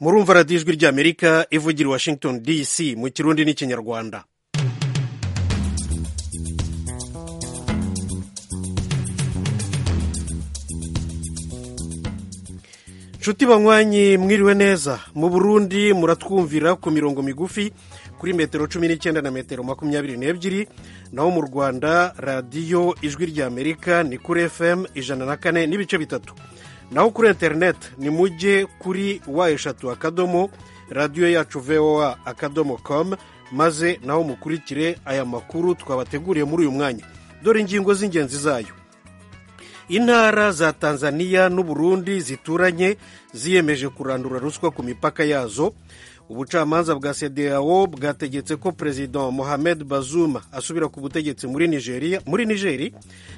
murumva radiyo ijwi ry'amerika ivugira i washington dc mu kirundi n'ikinyarwanda nshuti banywanyi mwiriwe neza mu burundi muratwumvira ku mirongo migufi kuri metero cumi n'icyenda na metero makumyabiri n'ebyiri naho mu rwanda radiyo ijwi ry'amerika ni kuri fm ijana na kane n'ibice bitatu naho kuri interineti ni mujye kuri wa eshatu akadomo radiyo yacu voa akadomo komu maze naho mukurikire aya makuru twabateguriye muri uyu mwanya dore ingingo z'ingenzi zayo intara za tanzania n'uburundi zituranye ziyemeje kurandura ruswa ku mipaka yazo ubucamanza bwa cdao bwategetse ko perezida mohamed bazuma asubira ku butegetsi muri nigeria muri nigeri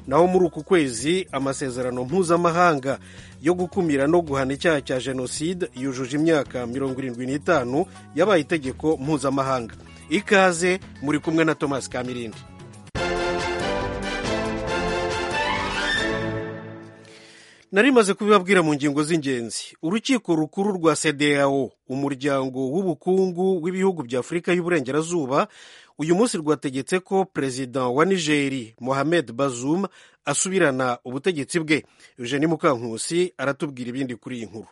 naho muri uku kwezi amasezerano mpuzamahanga yo gukumira no guhana icyaha cya jenoside yujuje imyaka mirongo irindwi n'itanu yabaye itegeko mpuzamahanga ikaze muri kumwe na thomas kamirindi narimaze kubibabwira mu ngingo z'ingenzi urukiko rukuru rwa cdao umuryango w'ubukungu w'ibihugu bya afurika y'uburengerazuba uyu munsi rwategetse ko perezida wa nigeri mohamed bazum asubirana ubutegetsi bwe eugeni mukankusi aratubwira ibindi kuri iyi nkuru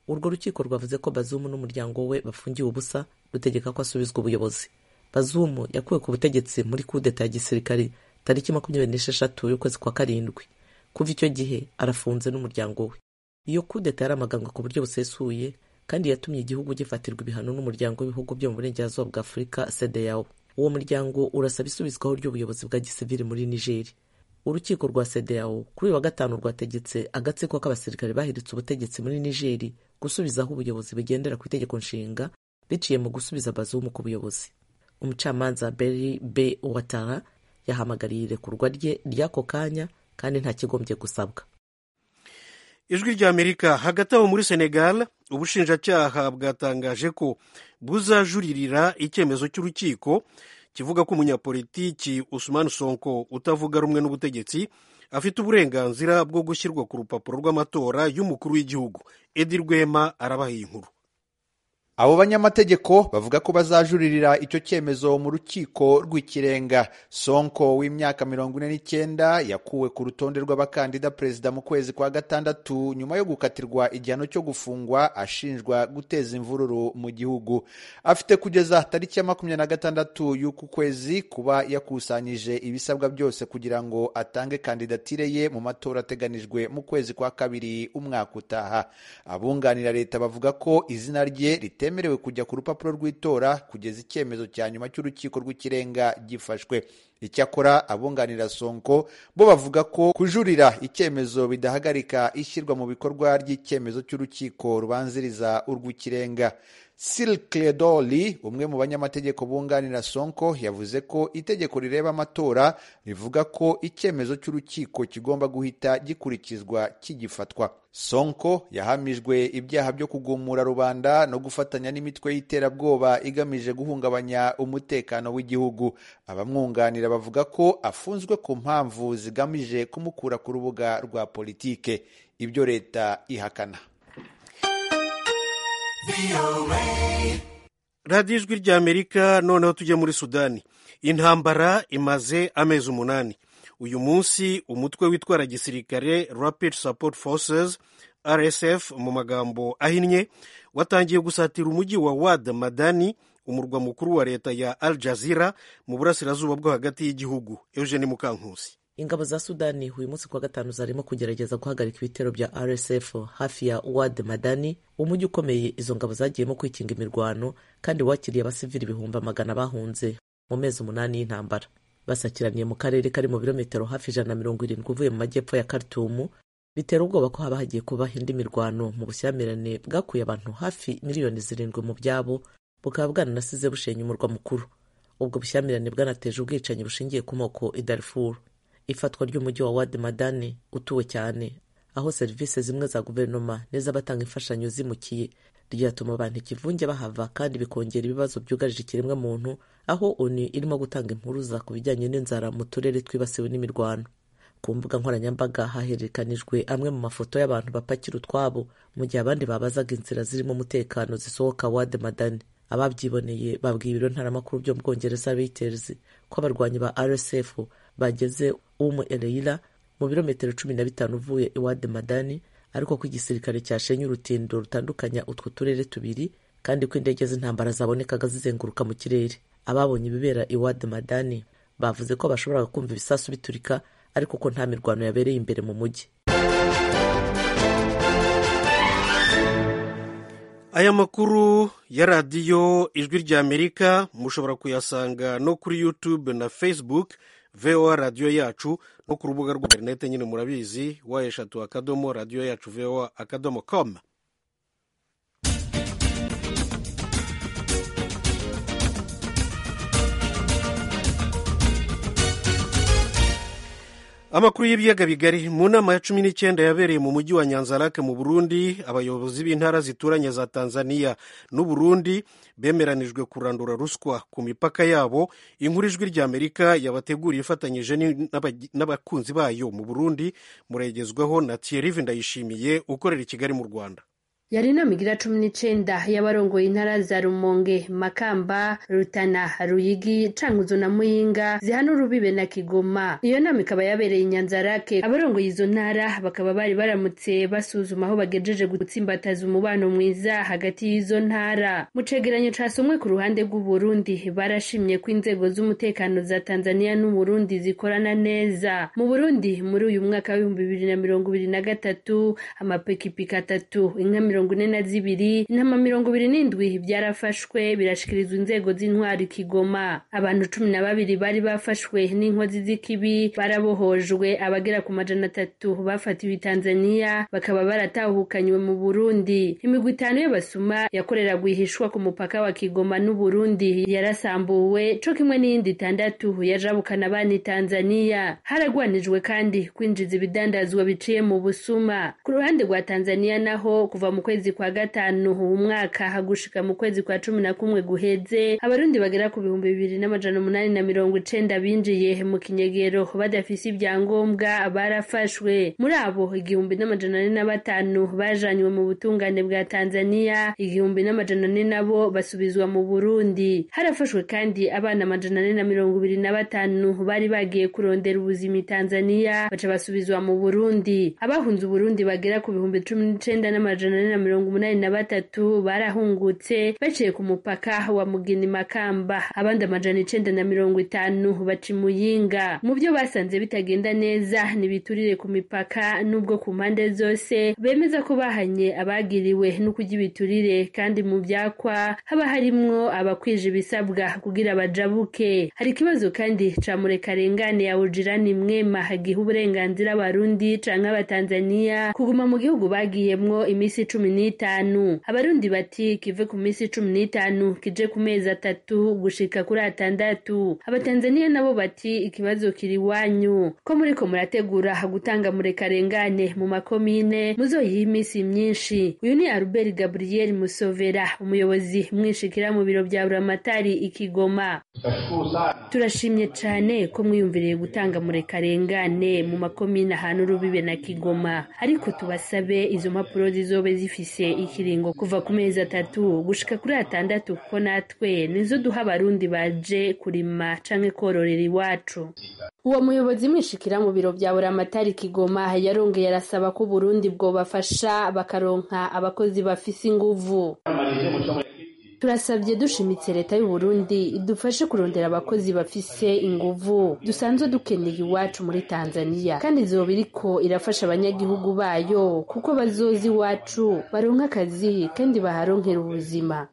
urwo rukiko rwavuze ko bazumu n'umuryango we bafungiwe ubusa rutegeka ko asubizwa ubuyobozi bazumu yakuwe ku butegetsi muri kudeta ya gisirikare tariki makumyabiri n'esheshatu y'ukwezi kwa karindwi kuva icyo gihe arafunze n'umuryango we iyo kudeta yaramaganga ku buryo busesuye kandi yatumye igihugu gifatirwa ibihano n'umuryango w'ibihugu byo mu burengerazuba bwa afurika cdao uwo muryango urasaba isubizwaho ry'ubuyobozi bwa gisivili muri nigeri urukiko rwa cdao kuri uyu wa gatanu rwategetse agatsiko k'abasirikare bahiritse ubutegetsi muri nigeri gusubizaho ubuyobozi bugendera ku itegeko nshinga biciye mu gusubiza bazumu ku buyobozi umucamanza beri b watara yahamagariye irekurwa rye ry'ako kanya kandi nta kigombye gusabwa ijwi ry'amerika hagati aho muri senegal ubushinjacyaha bwatangaje ko buzajuririra icyemezo cy'urukiko kivuga ko umunyapolitiki usumani sonko utavuga rumwe n'ubutegetsi afite uburenganzira bwo gushyirwa ku rupapuro rw'amatora y'umukuru w'igihugu edi rwema arabaha iyi nkuru abo banyamategeko bavuga ko bazajuririra icyo cyemezo mu rukiko rw'ikirenga sonko w'imyaka mirongo ine n'icyenda yakuwe ku rutonde rw'abakandida perezida mu kwezi kwa gatandatu nyuma yo gukatirwa igihano cyo gufungwa ashinjwa guteza imvururu mu gihugu afite kugeza tariki ya makumyabiri na gatandatu y'uku kwezi kuba yakusanyije ibisabwa byose kugira ngo atange kandidatire ye mu matora ateganijwe mu kwezi kwa kabiri umwaka utaha abunganira leta bavuga ko izina rye rite bitemerewe kujya ku rupapuro rw'itora kugeza icyemezo cya nyuma cy'urukiko rw'ikirenga gifashwe icyakora abunganira sonko bo bavuga ko kujurira icyemezo bidahagarika ishyirwa mu bikorwa ry'icyemezo cy'urukiko rubanziriza urw'ikirenga silcledoli umwe mu banyamategeko bunganira sonko yavuze ko itegeko rireba amatora rivuga ko icyemezo cy'urukiko kigomba guhita gikurikizwa kigifatwa sonko yahamijwe ibyaha byo kugumura rubanda no gufatanya n'imitwe y'iterabwoba igamije guhungabanya umutekano w'igihugu abamwunganira bavuga ko afunzwe ku mpamvu zigamije kumukura ku rubuga rwa politike ibyo leta ihakana radiyo ijwi ry'amerika noneho tujye muri sudani intambara imaze amezi umunani uyu munsi umutwe witwara gisirikare rapid support forces rsf mu magambo ahinnye watangiye gusatira umujyi wa wad madani umurwa mukuru wa leta ya al jazira mu burasirazuba bwo hagati y'igihugu eugene mukankusi ingabo za sudani uyu munsi kuwa gatanu zarimo kugerageza guhagarika ibitero bya rsf hafi ya wad madani umujyi ukomeye izo ngabo zagiyemo kwikinga imirwano kandi wakiriye abasivili ibihumbi amagana bahunze mu mezi umunani y'intambara basakiraniye mu karere kari mu birometero hafi ijana na mirongo irindwi uvuye mu majyepfo ya karitumu bitera ubwoba ko haba hagiye kubaho indi mirwano mu bushyamirane bwakuye abantu hafi miliyoni zirindwi mu byabo bukaba bwananasize bushenya umurwa mukuru ubwo bushyamirane bwanateje ubwicanyi bushingiye ku moko i darifuru ifatwa ry'umujyi wa wadi madani utuwe cyane aho serivisi zimwe za guverinoma n'iz'abatanga imfashanyo zimukiye ryatuma abantu ikivunge bahava kandi bikongera ibibazo byugarije ikiremwa muntu aho oni irimo gutanga impuruza ku bijyanye n'inzara mu turere twibasiwe n'imirwano ku mbuga nkoranyambaga hahererekanijwe amwe mu mafoto y'abantu bapakira utwabo mu gihe abandi babazaga inzira zirimo umutekano zisohoka wade madani ababyiboneye babwiye ibiro ntaramakuru byo mu bwongereza reuters ko abarwanyi ba rsf bageze umu ereira mu birometero cumi na bitanu uvuye iwade madani ariko ko igisirikare cyashenye urutindo rutandukanya utwo turere tubiri kandi ko indege z'intambara zabonekaga zizenguruka mu kirere ababonye ibibera iwade madani bavuze ko bashobora kumva ibisasu biturika ariko ko nta mirwano yabereye imbere mu mujyi aya makuru ya radiyo ijwi ry'amerika mushobora kuyasanga no kuri yutube na facebook voa radiyo yacu no ku rubuga rwa interinete nyine murabizi wa eshatu akadomo radiyo yacu voa akadomo komu amakuru y'ibiyaga bigari mu nama ya cumi n'icyenda yabereye mu mujyi wa nyanzarake mu burundi abayobozi b'intara zituranye za tanzania n'uburundi bemeranijwe kurandura ruswa ku mipaka yabo inkuru ijwi ry'amerika yabateguriye ifatanyije n'abakunzi bayo mu burundi muragezwaho na thierry ndayishimiye ukorera i kigali mu rwanda yari inama igira cumi n'icenda y'abarongoye intara za rumonge makamba rutana ruyigi cankuzo na muyinga zihana urubibe na kigoma iyo nama ikaba yabereye inyanzarake abarongoye izo ntara bakaba bari baramutse basuzuma aho bagejeje gutsimbataza umubano mwiza hagati y'izo ntara mu cegeranyo casomwe ku ruhande rw'uburundi barashimye ko inzego z'umutekano za tanzania n'uburundi zikorana neza mu burundi muri uyu mwaka w'ibihumbi bibiri na mirongo ibiri na gatatu amapikipiki atatu inka mirongo mirongo ine na zibiri intama mirongo ibiri n'indwi byarafashwe birashikirizwa inzego z'intwari kigoma abantu cumi na babiri bari bafashwe n'inkozi z'ikibi barabohojwe abagera ku majana atatu bafatiwe i tanzania bakaba baratahukanywe mu burundi imigwi itanu y'abasuma yakorera rwihishwa ku mupaka wa kigoma n'uburundi yarasambuwe co kimwe n'iyindi itandatu yajabukana abana tanzania haragwanijwe kandi kwinjiza ibidandazwa biciye mu busuma ku ruhande rwa tanzania naho kuva mu kwezi kwa gatanu umwaka hagushika mu kwezi kwa cumi na kumwe guheze abarundi bagera ku bihumbi bibiri n'amajana umunani na mirongo icenda binjiye mu kinyegero badafise ibyangombwa barafashwe muri abo igihumbi n'amajana ane na batanu bajanywe mu butungane bwa tanzania igihumbi n'amajana ane nabo basubizwa mu burundi harafashwe kandi abana amajana ane na mirongo ibiri na batanu bari bagiye kurondera ubuzima i tanzania baca basubizwa mu burundi abahunze uburundi bagera ku bihumbi cumi n'icenda n'amajana na mirongo umunani na batatu barahungutse baciye ku mupaka wa mugini makamba abandi amajana icenda na mirongo itanu baca imuyinga mu byo basanze bitagenda neza ntibiturire ku mipaka n'ubwo ku mpande zose bemeza ko bahanye abagiriwe no kurya ibiturire kandi mu byakwa haba harimwo abakwije ibisabwa kugira bajabuke hari ikibazo kandi ca murekarengane ya ujirani mwema giha uburenganzira abarundi canke abatanzaniya kuguma mu gihugu bagiyemwo iminsi cumi n'itanu abarundi bati kive ku minsi cumi n'itanu kije ku mezi atatu gushika kuri atandatu abatanzaniya nabo bati ikibazo kiri iwanyu ko muriko murategura gutanga murekarengane mu makomine muzoyiha iminsi myinshi uyu ni aruberi gabriel musovera umuyobozi mwishikira mu biro bya buramatari ikigoma turashimye cane ko mwiyumviriye gutanga murekarengane mu makomine ahantu urubibe na kigoma ariko tubasabe izo mpapuro zizobe zifise ikiringo kuva ku mezi atatu gushika kuri atandatu kuko natwe nizo duha abarundi baje kurima canke kororera iwacu uwo muyobozi mwishikira mu biro bya buramatari kigoma yarongeye arasaba ko uburundi bwobafasha bakaronka abakozi bafise inguvu turasabye dushimitse leta y'uburundi idufashe kurondera abakozi bafise inguvu dusanzwe dukeneye iwacu muri tanzania kandi izuba iriko irafasha abanyagihugu bayo kuko bazoza iwacu baronka akazi kandi baharonkera ubuzima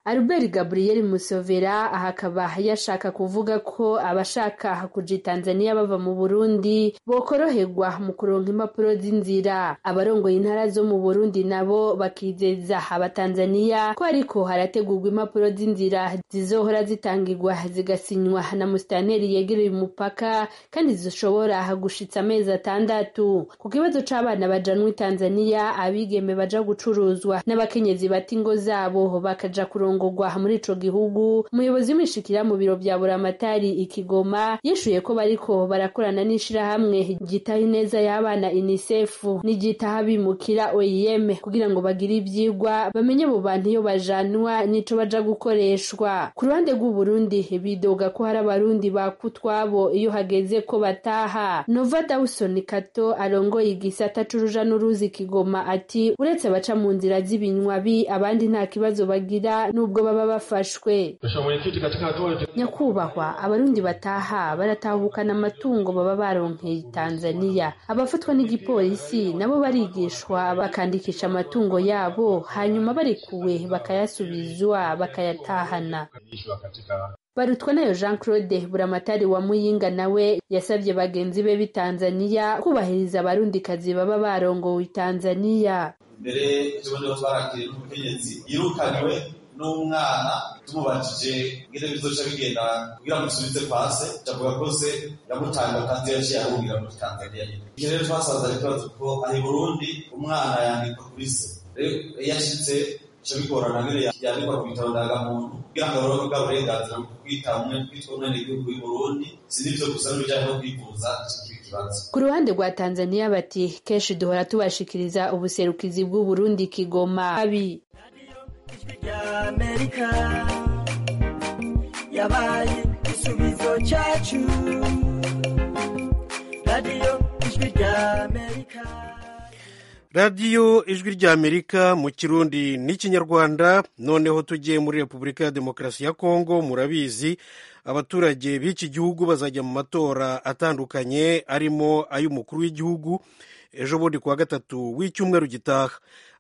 Albert Gabriel Musovera ahakaba yashaka kuvuga ko abashaka kuja Tanzania bava mu Burundi bokoroherwa mu kuronka impapuro z'inzira abarongoye intara zo mu Burundi nabo bakizeza abatanzania ko ariko harategurwa impapuro z'inzira zizohora zitangirwa zigasinywa na musitanteri yegereye umupaka kandi zishobora gushitsa amezi atandatu ku kibazo c'abana bajanwa Tanzania abigeme baja gucuruzwa n'abakenyezi bata ingo zabo bakaja kuronka barongogwa muri ico gihugu umuyobozi w'imishikira mu biro bya buramatari ikigoma yishuye ko bariko barakorana n'ishirahamwe ryitaho ineza y'abana unisefu n'igitaha bimukira oim kugira ngo bagire ivyigwa bamenye abo bantu iyo bajanwa n'ico baja gukoreshwa ku ruhande rw'uburundi bidoga ko hari abarundi bakutwabo iyo hageze ko bataha nova dawson kato arongoye igisata c'uruja n'uruzi kigoma ati uretse abaca mu nzira z'ibinywabi abandi nta kibazo bagira nubwo baba bafashwe nyakubahwa abarundi bataha baratahukana amatungo baba baronkeye tanzania abafatwa n'igipolisi nabo barigishwa bakandikisha amatungo yabo hanyuma barekuwe bakayasubizwa bakayatahana barutwanayo jean claude buramatari wa muyinga nawe yasabye bagenzi be b'i tanzaniya kubahiriza abarundikazi baba barongowe i tanzaniya mbere ikibazo twarakiriye n'ubutegetsi yirukaniwe n'umwana tumubajije ngire bizoca bigenda kugira ngo usubize pase cavuga ko se yamutanga kandi yaciye arumbira muri tanzaniya nyine ivyo rero twasanze ikibazo kuko ari burundi umwana yandikwa kuri se yashitse bica bigorana nyine yandikwa ku bitabo ndangamuntu kugira ngo abaronke bwa burenganzira bwo kwita umwe kwitwa umwenegihugu y'uburundi si n'ivyo gusa n'ibijanye no kwivuza kikiri ikibazo ku ruhande rwa tanzaniya bati kenshi duhora tubashikiriza ubuserukizi bw'uburundi kigoma abi ijwi rya amerika yabaye igisubizo cyacu radiyo ijwi rya amerika radiyo ijwi rya amerika mu kirundi n'ikinyarwanda noneho tugiye muri repubulika ya demokarasi ya kongo murabizi abaturage b'iki gihugu bazajya mu matora atandukanye arimo ay'umukuru w'igihugu ejo bundi kuwa gatatu w'icyumweru gitaha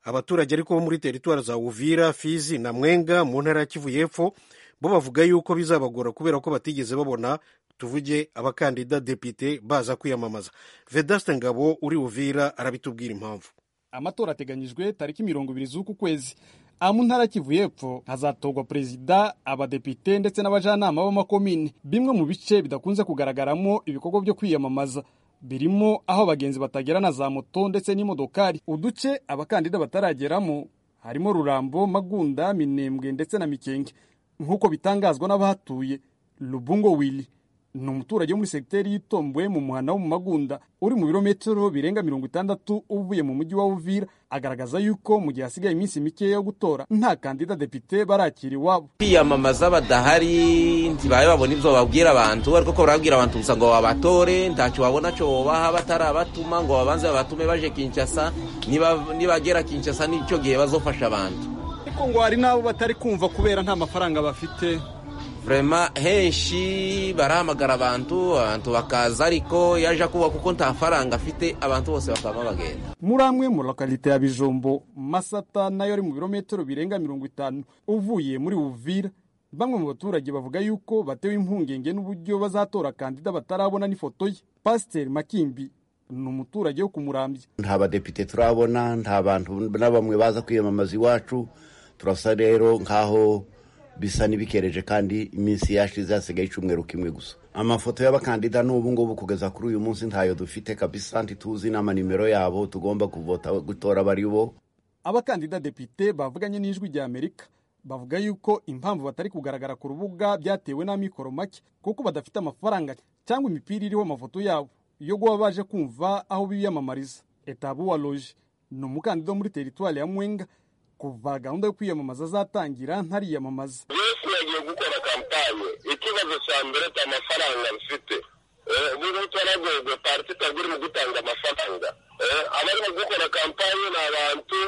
abaturage ariko bo muri teritwari za uvira fizi na mwenga mu ntara ya kivu y'epfo bo bavuga yuko bizabagora kubera ko batigeze babona tuvuge abakandida depite baza kwiyamamaza vedaste ngabo uri uvira arabitubwira impamvu amatora ateganyijwe tariki mirongo ibiri z'uku kwezi aha mu ntara kivu y'epfo hazatorwa perezida abadepite ndetse n'abajanama b'amakomine bimwe mu bice bidakunze kugaragaramo ibikorwa byo kwiyamamaza birimo aho abagenzi batagera na za moto ndetse n'imodokari uduce abakandida batarageramo harimo rurambo magunda minembwe ndetse na mikenge nk'uko bitangazwa n'abahatuye rubungo wili ni umuturage wo muri segiteri y'itomboye mu muhanda wo mu magunda uri mu birometero birenga mirongo itandatu uvuye mu mujyi wa uvira agaragaza yuko mu gihe hasigaye iminsi mikeya yo gutora nta kandida depite barakira iwabo kwiyamamaza badahari ntibaye babona ibyo babwira abantu ariko ko barabwira abantu gusa ngo babatore ntacyo babona cyo babaha batarabatuma ngo babanze babatume baje kinshasa nibagera kinshasa n'icyo gihe bazofasha abantu ariko ngo hari n'abo batari kumva kubera nta mafaranga bafite vurema henshi barahamagara abantu abantu bakaza ariko yaje kuba kuko nta faranga afite abantu bose bakaba bagenda muri amwe mu lokalite ya bijombo masata nayo ari mu birometero birenga mirongo itanu uvuye muri uvira bamwe mu baturage bavuga yuko batewe impungenge n'uburyo bazatora kandida batarabona n'ifoto ye pasiteri makimbi ni umuturage wo kumurambya nta badepite turabona nta bantu na bamwe baza kwiyamamaza iwacu turasa rero nk'aho bisa n'ibikereje kandi iminsi yashize hasigaye icyumweru kimwe gusa amafoto y'abakandida n'ubu ngubu kugeza kuri uyu munsi ntayo dufite kabisa ntituzi n'amanimero yabo tugomba kuvota gutora bari bo abakandida depite bavuganye n'ijwi rya amerika bavuga yuko impamvu batari kugaragara ku rubuga byatewe n'amikoro make kuko badafite amafaranga cyangwa imipira iriho amafoto yabo yo guba baje kumva aho biyamamariza etabu wa loje ni umukandida wo muri teritwari ya mwenga kuva gahunda yo kwiyamamaza azatangira ntariyamamaza yesu yagiye gukora kampanye ikibazo cya mbere cya amafaranga bifite ubu twaragorwa pariti itagura mu gutanga amafaranga abarimo gukora kampanye ni abantu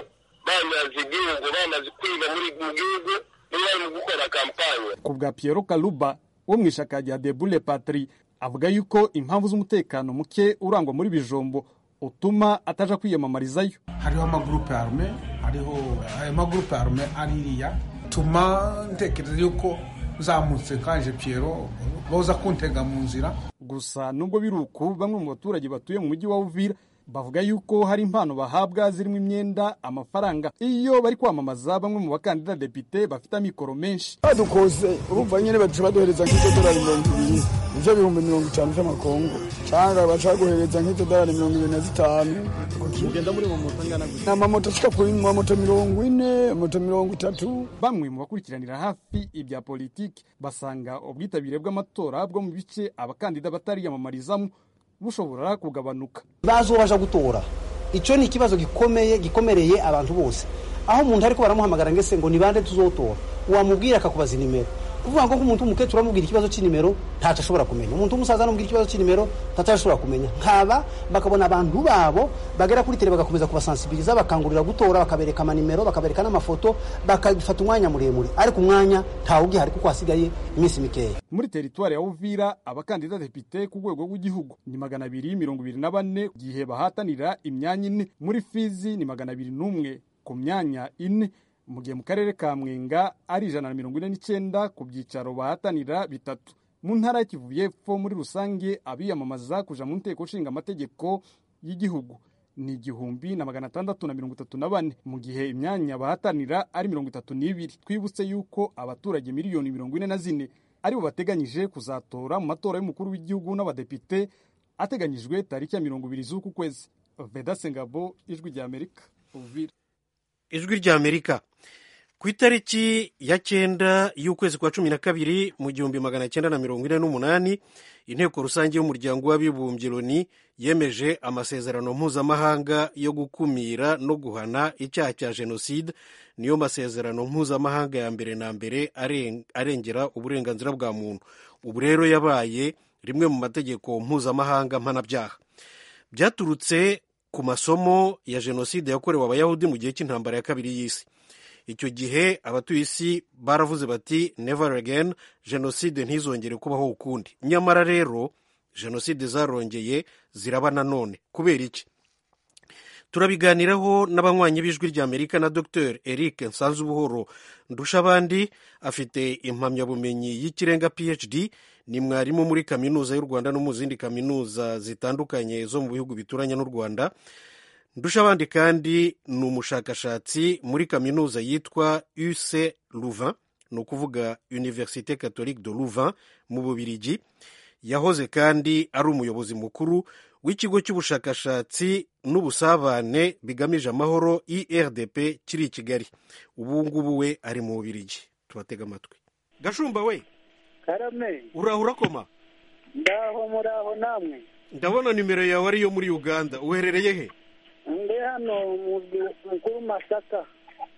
bamaze igihugu bamaze kwiga muri mu gihugu niba barimo gukora kampanye ku bwa piyero karuba wo mu ishaka rya debule patri avuga yuko impamvu z'umutekano muke urangwa muri bijombo utuma ataja kwiyamamarizayo hariho amagurupe arume hariho ayo magurupe arume ari iriya tuma ntekereza yuko uzamutse kaje piyero boza kuntega mu nzira gusa nubwo biri uku bamwe mu baturage batuye mu mujyi wa uvira bavuga yuko hari impano bahabwa zirimo imyenda amafaranga iyo bari kwamamaza bamwe mu bakandida depite bafite amikoro menshi badukoze urumva nyine baduca baduhereza nk'idolari mirongo ibiri nibyo bihumbi mirongo itanu by'amakongo cyangwa bashaka guhereza nk'idolari mirongo ibiri na zitanu ugenda muri mu moto angana gutya ni amamoto ashika kuri amamoto mirongo ine amamoto mirongo itatu bamwe mu bakurikiranira hafi ibya politiki basanga ubwitabire bw'amatora bwo mu bice abakandida batariyamamarizamo bushobora kugabanuka bazi uwo baja gutora icyo ni ikibazo gikomeye gikomereye abantu bose aho umuntu ariko baramuhamagara ngese ngo ni bande tuzotora wamubwira akakubaza inimero kuvuga ngo nk'umuntu w'umukecuru amubwira ikibazo cy'inimero ntacyo ashobora kumenya umuntu w'umusaza amubwira ikibazo cy'inimero ntacyo ashobora kumenya nkaba bakabona abantu babo bagera kuri tere bagakomeza kubasansibiriza bakangurira gutora bakabereka amanimero bakabereka n'amafoto bakafata umwanya muremure ariko umwanya ntawe ugihari kuko hasigaye iminsi mikeya muri teritwari ya uvira abakandida depite ku rwego rw'igihugu ni magana abiri mirongo ibiri na bane igihe bahatanira imyanya ine muri fizi ni magana abiri n'umwe ku myanya ine mu gihe mu karere ka mwenga ari ijana na mirongo ine n'icyenda ku byicaro bahatanira bitatu mu ntara y'Kivu y'Epfo muri rusange abiyamamaza kuja mu nteko nshinga amategeko y'igihugu ni igihumbi na magana atandatu na mirongo itatu na bane mu gihe imyanya bahatanira ari mirongo itatu n'ibiri twibutse yuko abaturage miliyoni mirongo ine na zine aribo bateganyije kuzatora mu matora y'umukuru w'igihugu n'abadepite ateganyijwe tariki ya mirongo ibiri z'uku kwezi veda sengabo ijwi rya amerika uvira ijwi rya amerika ku itariki ya cyenda y'ukwezi kwa cumi na kabiri mu gihumbi magana cyenda na mirongo ine n'umunani inteko rusange y'umuryango w'abibumbye loni yemeje amasezerano mpuzamahanga yo gukumira no guhana icyaha cya jenoside niyo masezerano mpuzamahanga ya mbere na mbere arengera uburenganzira bwa muntu ubu rero yabaye rimwe mu mategeko mpuzamahanga mpanabyaha byaturutse ku masomo ya jenoside yakorewe abayahudi mu gihe cy'intambara ya kabiri y'isi icyo gihe abatuye isi baravuze bati never again jenoside ntizongere kubaho ukundi nyamara rero jenoside zarongeye ziraba nanone kubera iki turabiganiraho n'abanywanyi b'ijwi rya amerika na dr eric nsanzubuhoro ndushabandi afite impamyabumenyi y'ikirenga phd ni mwarimu muri kaminuza y'u rwanda no mu zindi kaminuza zitandukanye zo mu bihugu bituranye n'u rwanda ndushabandi kandi ni umushakashatsi muri kaminuza yitwa uc louvain ni ukuvuga universite catholique de louvain mu bubirigi yahoze kandi ari umuyobozi mukuru w'ikigo cy'ubushakashatsi n'ubusabane bigamije amahoro irdp kiri i kigali ubu ngubu we ari mu bubirigi tubatega amatwi gashumba we karame uraho urakoma ndaho muraho namwe ndabona nimero yawe ariyo muri uganda uherereye he ndi hano muzwi mukuru masaka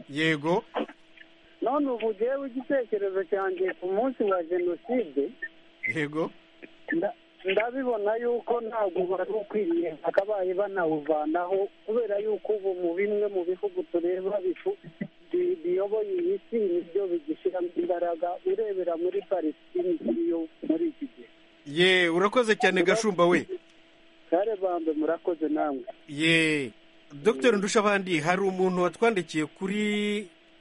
yego none ubu ugewe igitekerezo cyanjye ku munsi wa jenoside yego nda- ndabibona yuko ntabwo bari ukwiriye bakabaye banawuvanaho kubera yuko ubu mu bimwe mu bihugu tureba bifu bi- biyoboye iyi si nibyo bigishyiramo imbaraga urebera muri palestine ikiriyo muri iki gihe ye urakoze cyane gashumba we kare bambe murakoze namwe ye dr ndushabandi hari umuntu watwandikiye kuri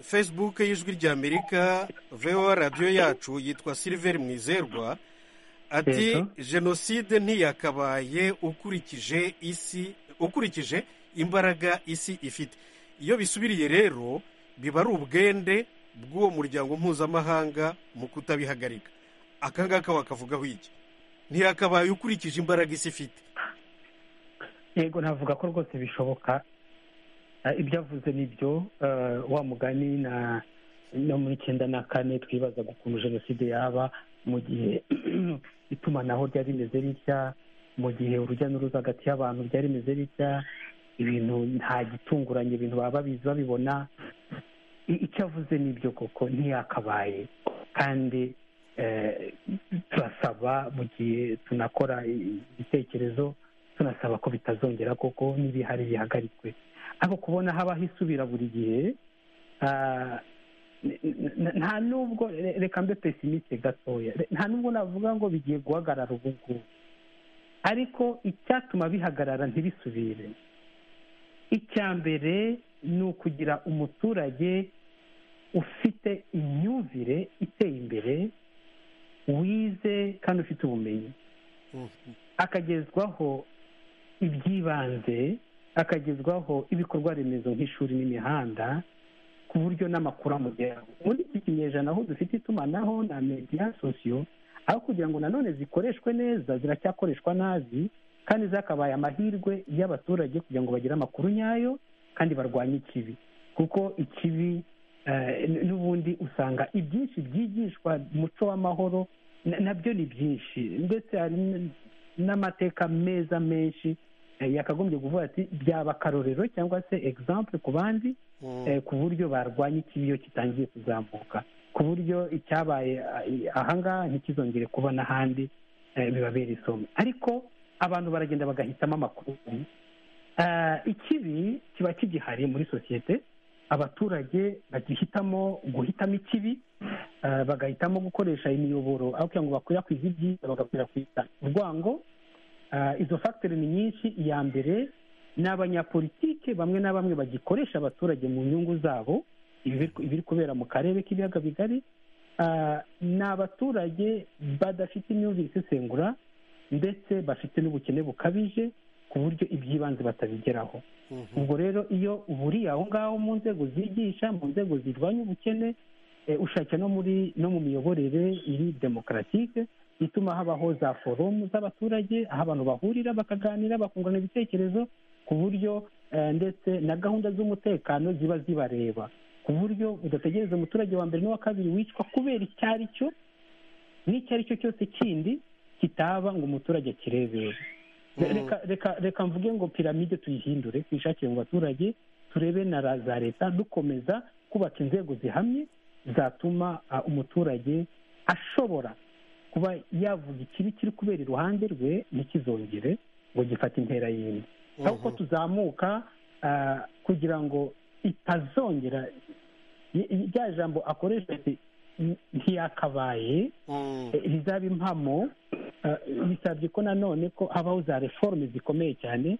facebook y'ijwi rya amerika voa radiyo yacu yitwa silver mwizerwa ati Yego. jenoside ntiyakabaye ukurikije isi ukurikije imbaraga isi ifite iyo bisubiriye rero biba ari ubwende bw'uwo muryango mpuzamahanga mu kutabihagarika aka ngaka wakavugaho iki ntiyakabaye ukurikije imbaraga isi ifite yego navuga ko rwose bishoboka Eh, ibyo avuze ni byo eh, wa mugani na no muri icyenda na kane twibazaga ukuntu jenoside yaba mu gihe itumanaho ryari rimeze ritya mu gihe urujya n'uruza hagati y'abantu ryari rimeze ritya ibintu nta gitunguranye ibintu baba babizi babibona I- icyo avuze ni byo koko ntiyakabaye kandi eh, turasaba mu gihe tunakora ibitekerezo tunasaba ko bitazongera koko n'ibihari bihagarikwe ariko kubona habaho isubira buri gihe ah, n- n- nta nubwo re- reka mbe pesimiste gatoya Re- nta nubwo navuga ngo bigiye guhagarara ubu ngubu ariko icyatuma bihagarara ntibisubire icya mbere ni ukugira umuturage ufite imyumvire iteye imbere wize kandi ufite ubumenyi akagezwaho iby'ibanze akagezwaho ibikorwa remezo nk'ishuri n'imihanda ku buryo n'amakuru amugeraho muri iki kinyejana aho dufite itumanaho na mediya sosiyo aho kugira ngo nanone zikoreshwe neza ziracyakoreshwa nabi kandi zakabaye amahirwe y'abaturage kugira ngo bagire amakuru nyayo kandi barwanye ikibi kuko ikibi eh, n'ubundi usanga ibyinshi byigishwa umuco w'amahoro na- nabyo ni byinshi ndetse hari n- n'amateka meza menshi eh, yakagombye kuvuga ati byaba akarorero cyangwa se exemple ku bandi eh, ku buryo barwanya ikibi iyo kitangiye kuzamuka ku buryo icyabaye ah, ahangaha ntikizongere kuba n'ahandi eh, bibabera isomo ariko abantu baragenda bagahitamo amakuru Ah, ikibi kiba kigihari muri sosiyete abaturage bagihitamo guhitamo ikibi ah, bagahitamo gukoresha imiyoboro aho kugira ngo bakwirakwize ibyiza bagakwirakwiza urwango Ah, izo fagitire ni nyinshi iya mbere ni abanyapolitike bamwe na bamwe bagikoresha abaturage mu nyungu zabo ibi biri- ibiri kubera mu karere k'ibiyaga bigari Ah, ni abaturage badafite imyumvire isesengura ndetse bafite n'ubukene bukabije ku buryo iby'ibanze batabigeraho ubwo rero iyo uburiye aho ngaho mu nzego zigisha mu nzego zirwanya ubukene eh, ushake no muri no mu miyoborere iri demokaratike ituma habaho za forumu z'abaturage aho abantu bahurira bakaganira bakungurana ibitekerezo ku buryo eh, ndetse na gahunda z'umutekano ziba zibareba ku buryo udategereza umuturage wa mbere n'uwa kabiri wicwa kubera icyo ari cyo n'icyo ari cyo cyose kindi kitaba ngo umuturage akirebere Mm. reka reka reka mvuge ngo piramide tuyihindure tuyishakire mu baturage turebe na ra- za leta dukomeza kubaka inzego zihamye zatuma ah, umuturage ashobora kuba yavuga ikibi kiri kubera iruhande rwe ntikizongere ngo gifate intera yindi ahubwo tuzamuka ah, kugira ngo itazongera i- i- rya jambo akoresha ati "N- ntiyakabaye eh, rizaba impamo eh, bisabye ko nanone ko habaho za reforme zikomeye cyane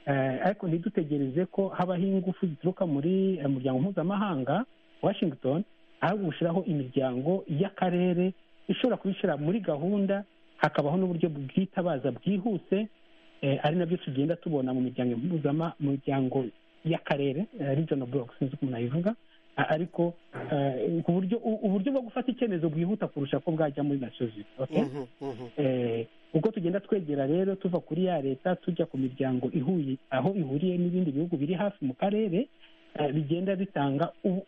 eh, ariko ntidutegereze ko habaho ingufu zituruka muri eh, muryango mpuzamahanga washington ahubwo gushyiraho imiryango y'akarere ishobora kubishyira muri gahunda hakabaho n'uburyo bwitabaza bwihuse eh, ari nabyo tugenda tubona mu miryango mpuzama mu miryango y'akarere eh, regional block sinzi uko munayivuga a- ariko eh, ku buryo u- uburyo bwo gufata icyemezo bwihuta kurusha ko bwajya muri nasozi okay? Eh, ubwo tugenda twegera rero tuva kuri ya leta tujya ku miryango ihuye aho ihuriye n'ibindi bihugu biri hafi mu karere eh, bigenda bitanga u-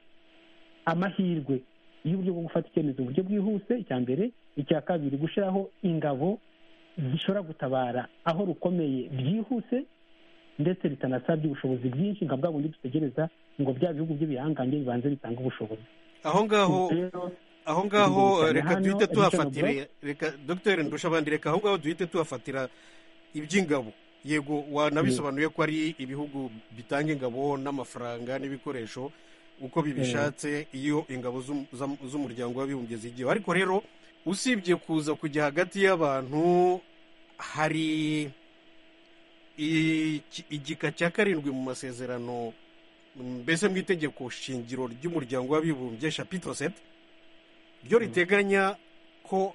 amahirwe y'uburyo bwo gufata icyemezo uburyo bwihuse icya mbere icya kabiri gushyiraho ingabo zishobora gutabara aho rukomeye byihuse ndetse bitanasabye ubushobozi bwinshi nka bwa bundi dutegereza ngo bya bihugu by'ibihangange bibanze bitange ubushobozi aho ngaho aho ngaho Tubicarane reka hano, duhite Richard tuhafatire Block. reka dogiteri ndushabandi reka aho ngaho duhite tuhafatira iby'ingabo yego wanabisobanuye ko ari ibihugu bitanga ingabo n'amafaranga n'ibikoresho uko bibishatse iyo ingabo z'um- z'am- z'umuryango w'abibumbye zigiyeho ariko rero usibye kuza kujya hagati y'abantu hari iki- igika cya karindwi mu masezerano mbese mu itegeko shingiro ry'umuryango w'abibumbye shapitro sete ryo riteganya ko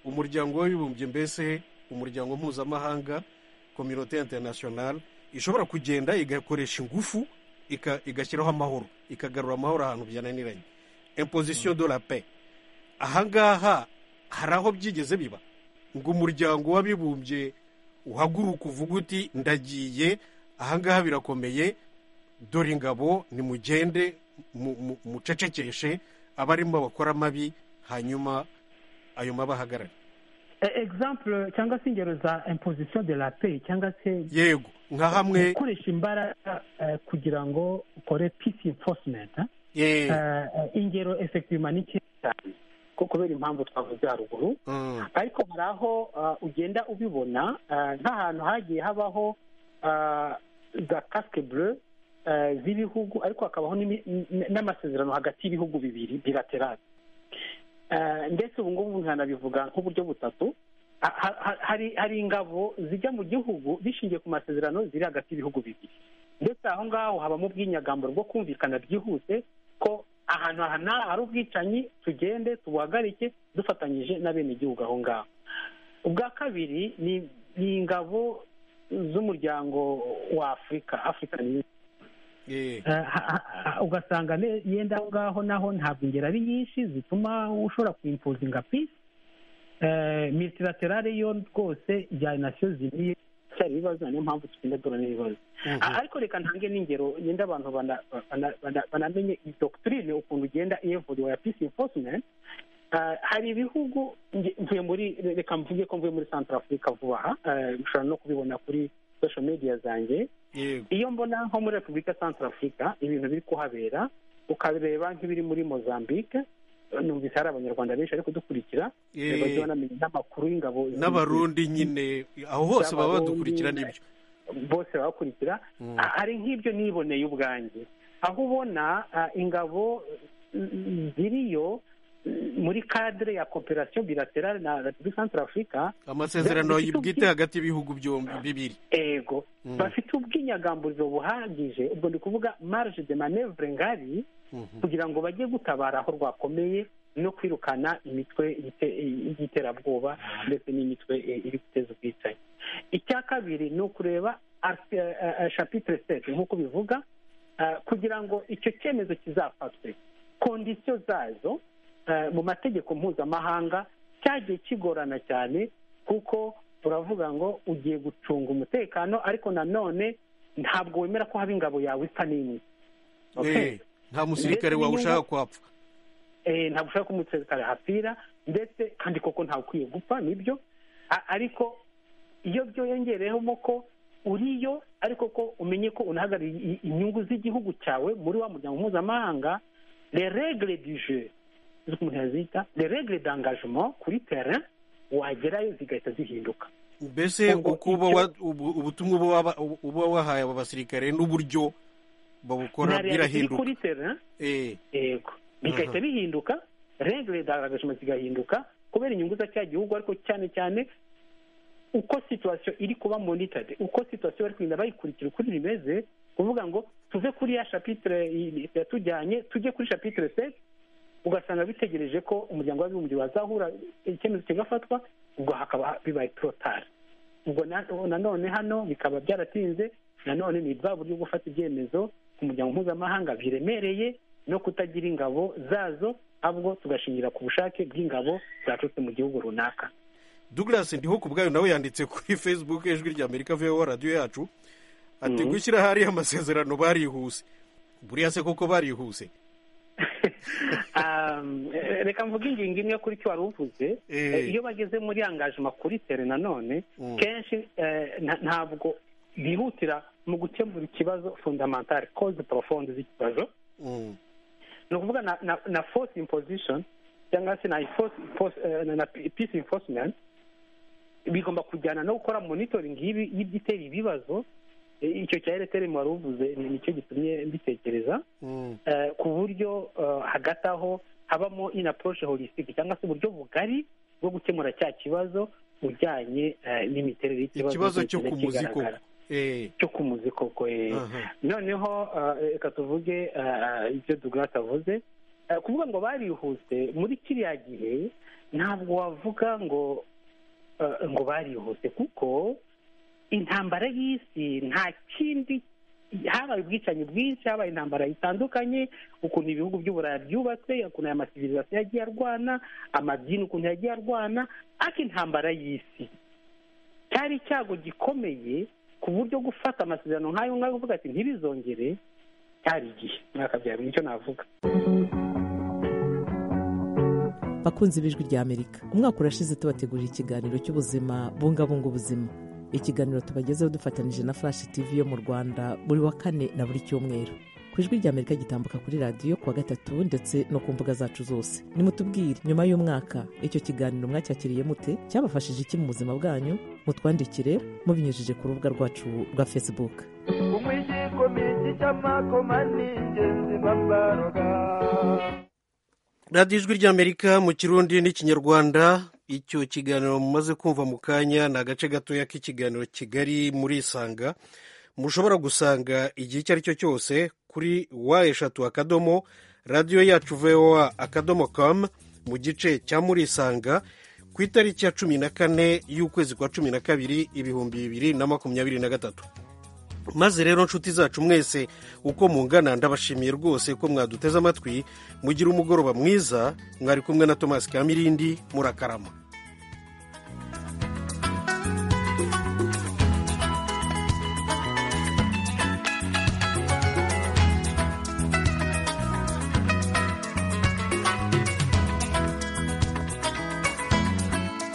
umuryango w'abibumbye mbese umuryango mpuzamahanga kominote interinasiyonari ishobora kugenda igakoresha ingufu ika- igashyiraho amahoro ikagarura amahoro ahantu byananiranye imposition de la paix ahangaha hari aho byigeze biba ngo umuryango w'abibumbye uhaguruka uvuga uti ndagiye ahangaha birakomeye dore ingabo nimugende mu- mu- mucecekeshe abarimo bakora amabi hanyuma ayo mabi ahagarare Eh, exemple cyangwa se ingero za imposition de la paix cyangwa se yego nka hamwe gukoresha imbaraga eh, kugira ngo ukore peace enforcement eh? Eh. Eh, eh, ingero effectivement ni nkeya cyane ko kubera impamvu twavuze haruguru ariko hari aho ah, ugenda ubibona ah, nk'ahantu hagiye habaho ah, za casque bleu eh, z'ibihugu ariko hakabaho n'imi- n- n'amasezerano hagati y'ibihugu bibiri bilaterale Eh, ndetse ubu ngubu nkanabivuga nk'uburyo butatu Ha- ha- ha- hari hari ingabo zijya mu gihugu bishingiye ku masezerano ziri hagati y'ibihugu bibiri ndetse aho ngaho habamo ubwinyagambo bwo kumvikana byihuse ko ahantu aha n'aha hari ubwicanyi tugende tubuhagarike dufatanyije n'abenegihugu aho ngaho ubwa kabiri ni ni ingabo z'umuryango wa afurika afurika niyo ugasanga ne- yenda aho ngaho naho ntabwo ingero ari nyinshi zituma ushobora kwimpozinga pisi militilaterale yo rwose ya nasiyo ziniye cyari ibibazo niyo mpamvu tugenda duhura n'ibibazo ariko reka ntange n'ingero yenda abantu bana- bana- bana- banamenye iyi dogitirine ukuntu igenda iyevuriwa ya pisi enforcement Ah, hari ibihugu nge- mvuye muri reka mvuge ko mvuye muri central africa vuba aha Ah, mushobora no kubibona kuri social media zanjye iyo mbona nko muri repubulika central africa ibintu biri kuhabera ukareba nk'ibiri muri mozambique numvise hari abanyarwanda benshi ariko dukurikira Eh. bajya banamenya n'amakuru y'ingabo n'abarundi nyine aho hose baba badukurikira n'ibyo bose babakurikira Ah, hari nk'ibyo niboneye ubwanjye aho ubona ah, ingabo mm, mm, ziriyo mm, muri cadre ya cooperation bilaterale na repubulika central africa amasezerano zifite bwite hagati y'ibihugu byombi bibiri ego Mm. bafite ubwinyagamburiro buhagije ubwo ndi kuvuga marge de manevre ngari kugira ngo bajye gutabara aho rwakomeye no kwirukana imitwe y'ite- y'iterabwoba ndetse n'imitwe eh, iri guteza ubwicanyi icya kabiri ni ukureba art- eh, eh, chapitre set nk'uko bivuga eh, kugira ngo icyo cyemezo kizafatwe kondisiyo zazo eh, mu mategeko mpuzamahanga cyagiye kigorana cyane kuko turavuga ngo ugiye gucunga umutekano ariko nanone ntabwo wemera ko haba ingabo yawe isa n'imwe Okay. Eh, nta musirikare Ndetse wawushaka n'inyungu- kwapfa eh, ntabwo ushaka ko umutekano hapfira ndetse kandi koko ntawe ukwiye gupfa nibyo A- ariko iyo byongereyemo ko uriyo ariko ko umenye ko unahagarariye i- inyungu z'igihugu cyawe muri wa muryango mpuzamahanga le regle du jeu z'uko umuntu yazita le regle d'engagement kuri terrain wagerayo zigahita zihinduka mbese uko uba wa- ubu- ubutumwa uba waba- uba wahaye aba basirikare n'uburyo babukora na reality iri birahinduka kuri terrain yego Aha. bigahita bihinduka regire zagashima zigahinduka kubera inyungu za cya gihugu ariko cyane cyane uko situwasiyo iri kuba monitade uko situwasiyo bari kugenda bayikurikira uko bimeze kuvuga ngo tuve kuri ya shapitire yatujyanye tujye kuri shapitire seti ugasanga bitegereje ko umuryango w'abibumbye wazahura icyemezo kigafatwa ubwo hakaba bibaye torotari ubwo na- nanone hano bikaba byaratinze nanone ni bwa buryo bwo gufata ibyemezo ku muryango mpuzamahanga biremereye no kutagira ingabo zazo ahubwo tugashingira ku bushake bw'ingabo zaturutse mu gihugu runaka douglas ndiho ku bwayo nawe yanditse kuri facebook ijwi rya amerika voa radiyo yacu ati gushyira ahari amasezerano barihuse buriya se koko barihuse Um, eh, reka mvuge ingingo imwe kuri cyo wari uvuze Eh, iyo bageze muri angajima kuri tere nanone Mm. kenshi eh, nta- ntabwo bihutira mu gukemura ikibazo fundamentale cause profonde z'ikibazo Mm. ni ukuvuga na, na, na force imposition cyangwa se na, force, force, eh, na, na peace enforcement bigomba kujyana no gukora monitoring y'ibi- y'ibitera ibibazo Eh, icyo cya ereteri wari uvuze ni nicyo gitumye mbitekereza eh, ku buryo eh, hagati aho habamo in approach holistic cyangwa se uburyo bugari bwo gukemura cya kibazo ujyanye eh, n'imiterere y'ikibazo ikibazo cyo kigenda ku muzi kigaragara. koko Eh, cyo ku muzi koko eh. Aha. noneho eh, reka tuvuge eh, ibyo Douglas avuze Eh, kuvuga ngo barihuse muri kiriya gihe ntabwo wavuga ngo eh, ngo barihuse kuko intambara y'isi nta kindi habaye ubwicanyi bwinshi habaye intambara zitandukanye ukuntu ibihugu by'uburayi byubatse ukuntu aya masivirizasiyo yagiye arwana amadini ukuntu yagiye arwana ariko intambara y'isi cyari icyago gikomeye ku buryo gufata amasezerano nk'ayo ngayo uvuga ati ntibizongere cyari igihe mwakabyara nicyo navuga bakunzi b'ijwi rya amerika umwaka urashize tubategurira ikiganiro cy'ubuzima bungabunga ubuzima ikiganiro tubagezeho dufatanyije na flash tv yo mu rwanda buri wa kane na buri cyumweru ku ijwi rya amerika gitambuka kuri radiyo ku wa gatatu ndetse no ku mbuga zacu zose nimutubwire nyuma y'umwaka icyo kiganiro mwacyakiriye mute cyabafashije iki mu buzima bwanyu mutwandikire mubinyujije ku rubuga rwacu rwa facebook kumwikikomiti cy'amakoma ni ingenzi bambaroga radiyo ijwi ry'amerika mu kirundi n'ikinyarwanda icyo kiganiro mumaze kumva mu kanya ni agace gatoya k'ikiganiro kigali muri isanga mushobora gusanga igihe icyo ari cyo cyose kuri wa eshatu akadomo radiyo yacu voa akadomo kamu mu gice cya muri isanga ku itariki ya cumi na kane y'ukwezi kwa cumi na kabiri ibihumbi bibiri na makumyabiri na gatatu maze rero nshuti zacu mwese uko mungana ndabashimiye rwose ko mwaduteze amatwi mugira umugoroba mwiza mwari kumwe na tomasi kamirindi murakarama